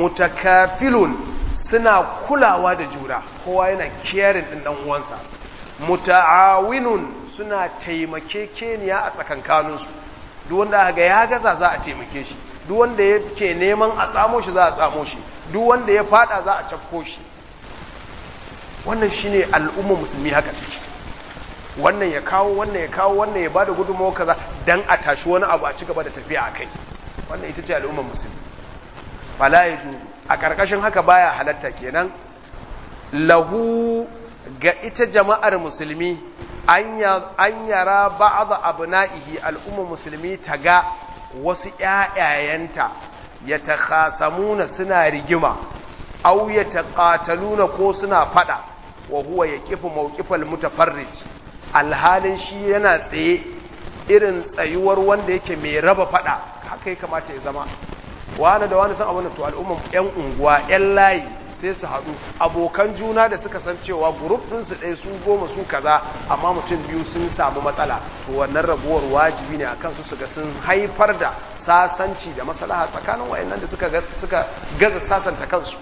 mutakafilun suna kulawa da juna kowa yana kiyarin ɗin ɗan uwansa muta'awinun suna taimakekeniya a tsakankaninsu duk wanda aka ga ya gaza za a taimake shi duk wanda yake neman a tsamo shi za a tsamo shi duk wanda ya fada za a cafko shi wannan shine al'ummar musulmi haka suke wannan ya kawo wannan ya kawo wannan ya bada gudunmawa kaza dan a tashi wani abu a ci gaba da tafiya a kai wannan ita ce al'ummar musulmi fala ya ju a ƙarƙashin haka baya halatta kenan lahu ga ita jama'ar musulmi an yara ba'ad abna'ihi al'ummar musulmi ta ga wasu ƴaƴayenta ya takhasamuna suna rigima aw ya taqataluna ko suna fada wa huwa yaqifu mawqifal mutafarrij alhalin shi yana tsaye irin tsayuwar wanda yake mai raba fada haka ya kamata ya zama wani da wani san abin to al'umman yan unguwa yan layi sai su haɗu abokan juna da suka san cewa grup ɗinsu ɗaya su goma su kaza amma mutum biyu sun samu matsala to wannan rabuwar wajibi ne akan su su ga sun haifar da sasanci da maslaha tsakanin wayannan da suka suka gaza sasanta kansu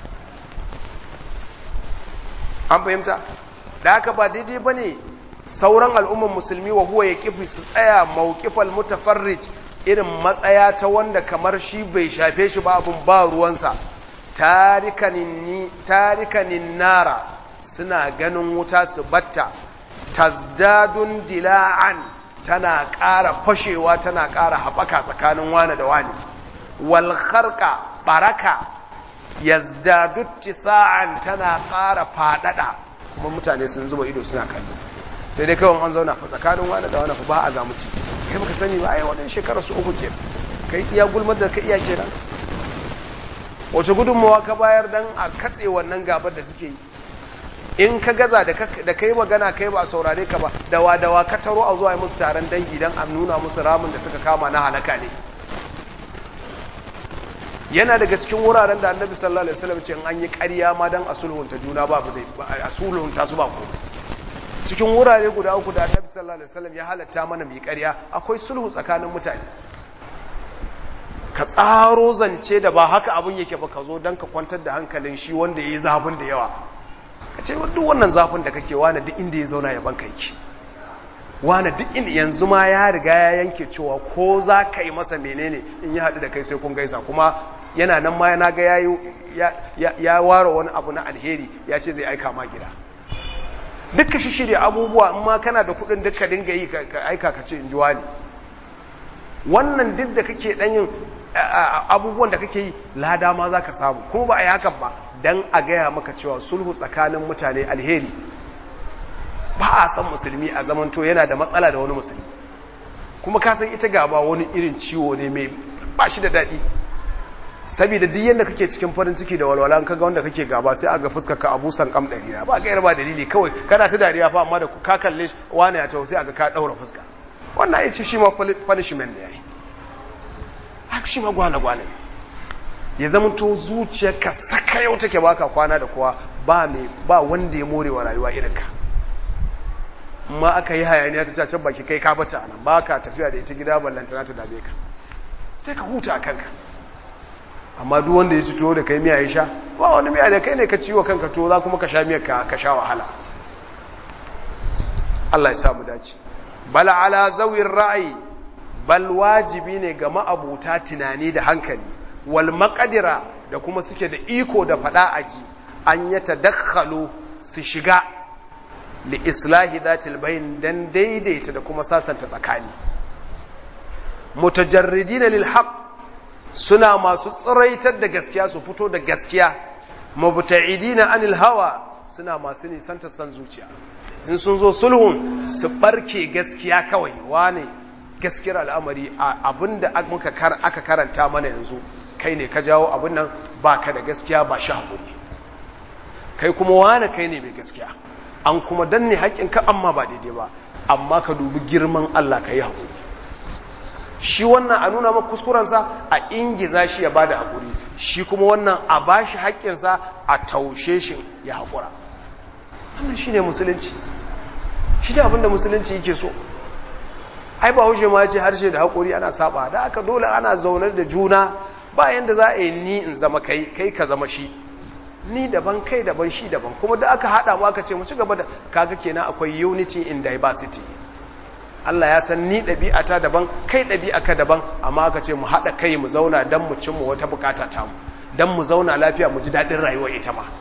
an fahimta da haka ba daidai bane sauran al'umman musulmi wa huwa ya kifi su tsaya mawqifal mutafarrij irin matsaya ta wanda kamar shi bai shafe shi ba abun ba ruwansa tarikanin nara suna ganin wuta su batta tazdadun dila'an tana ƙara fashewa tana ƙara haɓaka tsakanin wane da wane walharka baraka yazdadu tisa'an tana ƙara faɗaɗa kuma mutane sun zuba ido suna kallo sai dai kawai an zauna fa tsakanin wane da wane fa ba a ga muci kai baka sani ba ai wadannan shekarar su uku kenan kai iya gulmar da ka iya kenan wace gudunmawa ka bayar dan a katse wannan gabar da suke yi in ka gaza da kai magana kai ba a saurare ka ba dawa dawa ka taro a zuwa musu taron dangi dan a nuna musu ramin da suka kama na halaka ne yana daga cikin wuraren da annabi sallallahu alaihi wasallam ce in an yi ƙarya ma dan a sulhunta juna ba a sulhunta su ba komai cikin wurare guda uku da annabi sallallahu alaihi wasallam ya halatta mana mai ƙarya akwai sulhu tsakanin mutane ka tsaro zance da ba haka abin yake ba ka zo don ka kwantar da hankalin shi wanda ya yi zafin da yawa ka ce duk wannan zafin da kake wane duk inda ya zauna ya banka yake wane duk inda yanzu ma ya riga ya yanke cewa ko za ka yi masa menene in ya haɗu da kai sai kun gaisa kuma yana nan ma yana ga ya ware wani abu na alheri ya ce zai aika ma gida duka shi shirya abubuwa in ma kana da kuɗin duka dinga yi ka aika ka ce in ji wani wannan duk da kake ɗan yin abubuwan da kake yi lada ma za ka samu kuma ba a yi hakan ba don a gaya maka cewa sulhu tsakanin mutane alheri ba a san musulmi a zamanto yana da matsala da wani musulmi kuma ka san ita gaba wani irin ciwo ne mai ba shi da daɗi saboda duk yadda kake cikin farin ciki da walwala an kaga wanda kake gaba sai aga fuskar ka abusan kam ɗari na ba gaira ba dalili kawai kana ta dariya fa amma da ka kalle wani ya taho sai aga ka ɗaura fuska wannan ya ce shi ma punishment ne ya yi haka shi ma gwane-gwane ya zama to zuciyarka saka yau take baka kwana da kowa ba mai ba wanda ya morewa rayuwa irinka ma aka yi hayaniya ta cacen baki kai ka bata nan ba ka tafiya da ita gida ballantana ta dame ka sai ka huta a kanka amma duk wanda ya ci tuwo da kai miya ya sha ba wani miya da kai ne ka ciwo kanka tuwo za kuma ka sha miyar ka sha wahala Allah ya samu dace bal ala zawir ra'ayi bal wajibi ne ga ma'abuta tunani da hankali wal maqdira da kuma suke da iko da fada aji an ya tadakhalu su shiga li islahi dhatil bayn dan daidaita da kuma sasanta tsakani mutajarridina lil haqq suna masu tsiraitar da gaskiya su fito da gaskiya mubta'idina anil hawa suna masu nisanta san zuciya in sun zo sulhun su barke gaskiya kawai wane gaskiyar al'amari abinda aka karanta mana yanzu kai ne ka jawo abin nan ba ka da gaskiya ba shi haƙuri kai kuma wane kai ne mai gaskiya an kuma danne haƙƙinka amma ba daidai ba amma ka dubi girman Allah ka yi haƙuri shi wannan a nuna maka kuskurensa a ingiza shi ya ba da haƙuri shi kuma wannan a ba shi haƙƙinsa a taushe shi ya haƙura wannan shi ne musulunci shi ne abinda musulunci yake so ai ba haushe ma ce harshe da haƙuri ana saba da aka dole ana zaunar da juna ba yanda za a yi ni in zama kai kai ka zama shi ni daban kai daban shi daban kuma da aka haɗa mu aka ce mu ci gaba da kaga kenan akwai unity in diversity Allah ya san ni ɗabi'ata daban kai ɗabi'aka daban amma aka ce mu haɗa kai mu zauna don mu cimma wata bukata ta mu don mu zauna lafiya mu ji daɗin rayuwa ita ma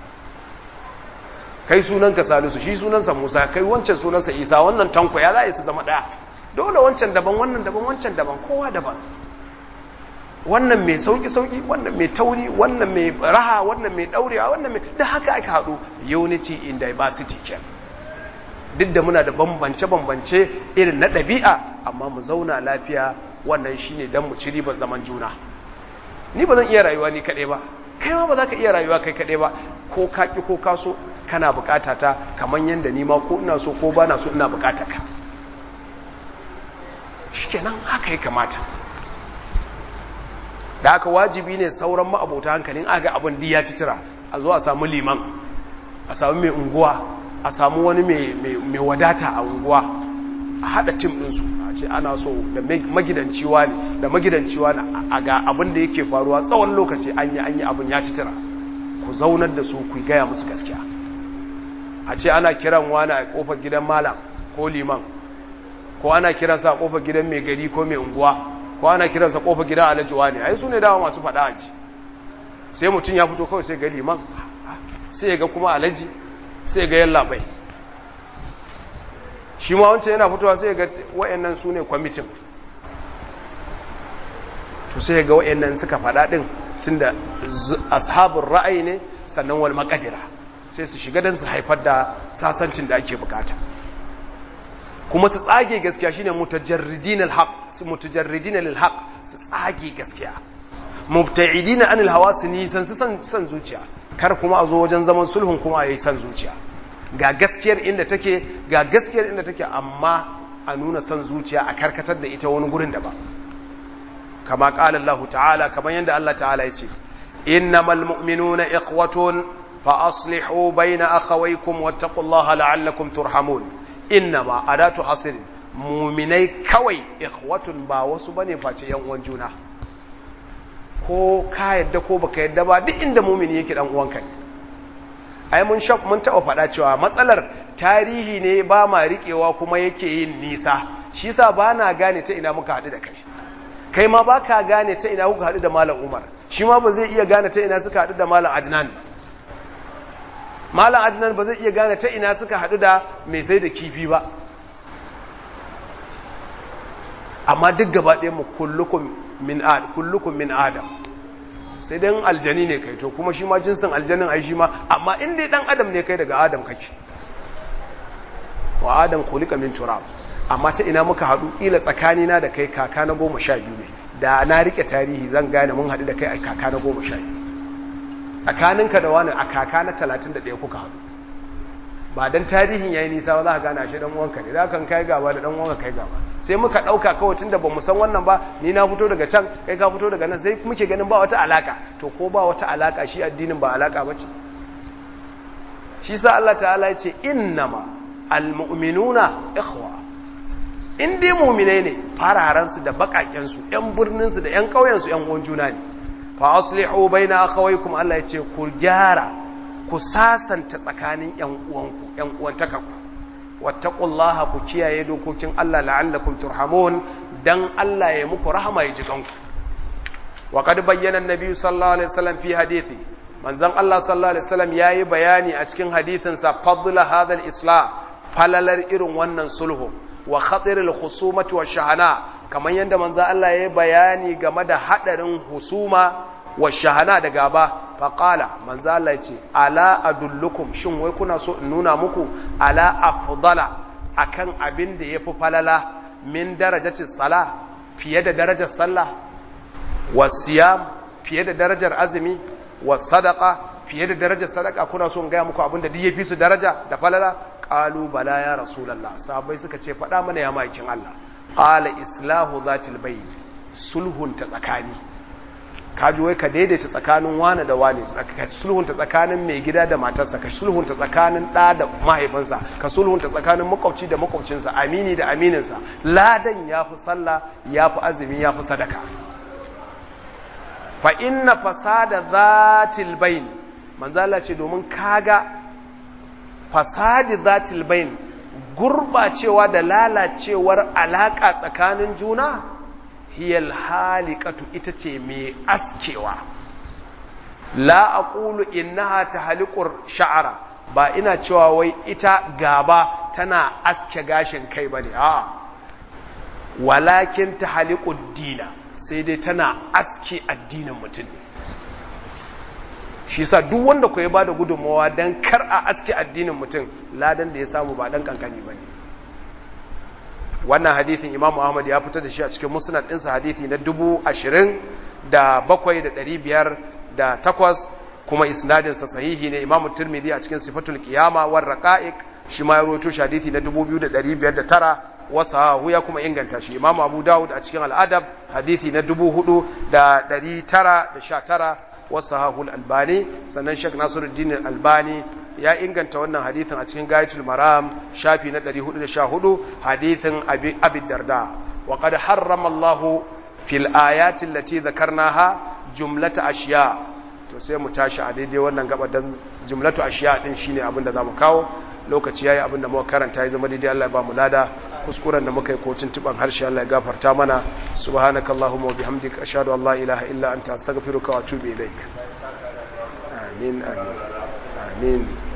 kai sunanka salisu shi sunansa musa kai wancan sunansa isa wannan tanko ya za su zama ɗaya dole wancan daban wannan daban wancan daban kowa daban wannan mai sauki-sauki wannan mai tauri wannan mai raha wannan mai daurewa wannan mai da haka aka haɗu unity in diversity ken duk da muna da bambance-bambance irin na ɗabi'a amma mu zauna lafiya wannan shine don mu ci ribar zaman juna ni ba zan iya rayuwa ni kaɗai ba kai ma ba za ka iya rayuwa kai kaɗai ba ko ka ƙi ko ka so kana buƙata ta kamar yadda ni ma ko ina so ko ba na so ina buƙata ka shikenan haka ya kamata da haka wajibi ne sauran ma'abota hankalin aga abin da ya ci tira a zo a samu liman a samu mai unguwa a samu wani mai wadata a unguwa a haɗa tim ɗinsu a ce ana so da magidanciwa ne da magidanciwa ne a ga abin da yake faruwa tsawon lokaci an yi an yi abin ya ci tira ku zaunar da su ku gaya musu gaskiya a ce ana kiran wani a kofar gidan malam ko liman ko ana kiransa a kofar gidan mai gari ko mai unguwa ko ana kiransa kofar gidan alajuwa ne ai su ne dawa masu faɗa aji sai mutum ya fito kawai sai ga liman sai ga kuma alaji sai ga yalla bai shi ma wancan yana fitowa sai ga wayannan su ne kwamitin to sai ga wayannan suka faɗa ɗin tunda ashabun ra'ayi ne sannan wal makadira sai su shiga don su haifar da sasancin da ake bukata kuma su tsage gaskiya shine mutajarridin alhaq su mutajarridin lilhaq su tsage gaskiya mubta'idin anil hawa su nisan su san san zuciya kar kuma a zo wajen zaman sulhun kuma a yi san zuciya ga gaskiyar inda take ga gaskiyar inda take amma a nuna san zuciya a karkatar da ita wani gurin da ba kama qala Allah ta'ala kamar yanda Allah ta'ala ya ce innamal mu'minuna ikhwatun fa aslihu bayna akhawaykum wattaqullaha la'allakum turhamun innama adatu hasr mu'minai kawai ikhwatun ba wasu bane face yan uwan juna ko ka yadda ko baka yadda ba duk inda mu'mini yake dan uwanka ne ai mun shaf mun taba faɗa cewa matsalar tarihi ne ba ma riƙewa kuma yake yin nisa shi yasa ba na gane ta ina muka haɗu da kai kai ma ba ka gane ta ina kuka haɗu da malam umar shi ma ba zai iya gane ta ina suka haɗu da malam adnan malam adnan ba zai iya gane ta ina suka haɗu da mai sai da kifi ba amma duk gaba ɗaya mu kullukum min adam sai dai aljani ne kai to kuma shi ma jinsin aljanin ai shi ma amma in dai dan adam ne kai daga adam kake wa adam khuliqa min turab amma ta ina muka haɗu ila tsakanina da kai kaka na goma sha biyu ne da na rike tarihi zan gane mun haɗu da kai a kaka na goma sha biyu tsakaninka da wani a kaka na talatin da ɗaya kuka haɗu ba dan tarihin yayi nisa ba za ka gane ashe dan uwanka ne za kan kai gaba da dan uwanka kai gaba sai muka ɗauka kawai tunda ba mu san wannan ba ni na fito daga can kai ka fito daga nan sai muke ganin ba wata alaka to ko ba wata alaka shi addinin ba alaka ba ce shi sa Allah ta'ala ya ce innama almu'minuna ikhwa in dai mu'minai ne fararansu da bakakensu yan birninsu da yan ƙauyensu yan uwan juna ne fa aslihu baina akhawaykum Allah ya ce ku gyara ku sasanta tsakanin yan uwanku yan uwantakaku wattaqullaha ku kiyaye dokokin Allah la'allakum turhamun dan Allah ya muku rahama ya jikanku wa qad bayyana an-nabi sallallahu alaihi wasallam fi hadithi manzon Allah sallallahu alaihi wasallam yayi bayani a cikin hadithin sa fadla hadha al-islah falalar irin wannan sulhu wa khatir al-khusumati wa shahana kamar yanda manzon Allah yayi bayani game da hadarin husuma wa shahana da gaba faƙala manzo Allah ya ce ala adullukum shin wai kuna so in nuna muku ala afdala akan abin da yafi falala min darajatis sala fiye da darajar sallah wasiyam fiye da darajar azumi wasadaqa fiye da darajar sadaka kuna so in ga muku abin da duk yafi su daraja da falala qalu bala ya rasulullah sahabbai suka ce faɗa mana ya maikin Allah qala islahu zatil bayn sulhun ta tsakani kaji wai ka daidaita tsakanin wane da wane ka sulhunta tsakanin mai gida da matarsa ka sulhunta tsakanin ɗa da mahaifinsa ka sulhunta tsakanin makwabci da makwabcinsa amini da amininsa ladan ya fi sallah ya fi azumi ya fi sadaka fa inna fasada zatil baini manzala ce domin kaga fasadi zatil bain gurbacewa da lalacewar alaka tsakanin juna hiyal halikatu ita ce mai askewa la aqulu innaha tahliqur sha'ara ba ina cewa wai ita gaba tana aske gashin kai bane a walakin tahliqud dina sai dai tana aske addinin mutum ne shi yasa duk wanda ku ya bada gudunmawa dan kar a aske addinin mutum ladan da ya samu ba dan kankani bane wannan hadithin Imam Ahmad ya fitar da shi a cikin musnad ɗinsa hadithi na dubu ashirin da bakwai da ɗari biyar da takwas kuma isnadinsa sahihi ne Imam Tirmidhi a cikin sifatul qiyama war raqa'iq shi ma ya rawaito shi hadithi na dubu biyu da ɗari biyar da tara wasahu ya kuma inganta shi Imam Abu Dawud a cikin al'adab hadithi na dubu hudu da ɗari tara da sha tara wasahahu al-albani sannan Sheikh Nasiruddin al-Albani ya inganta wannan hadithin a cikin Gayatul Maram shafi na 414 hadithin Abi Abi Darda wa qad harrama Allah fil ayati allati dhakarnaha jumlata ashiya to sai mu tashi a daidai wannan gaba dan jumlatu ashiya din shine abin da zamu kawo lokaci yayi abin da muka karanta ya zama daidai Allah ya ba mu lada kuskuren da muka yi ko tuntuban harshe Allah ya gafarta mana subhanakallahumma wa bihamdika ashhadu an la ilaha illa anta astaghfiruka wa atubu ilaik amin amin amin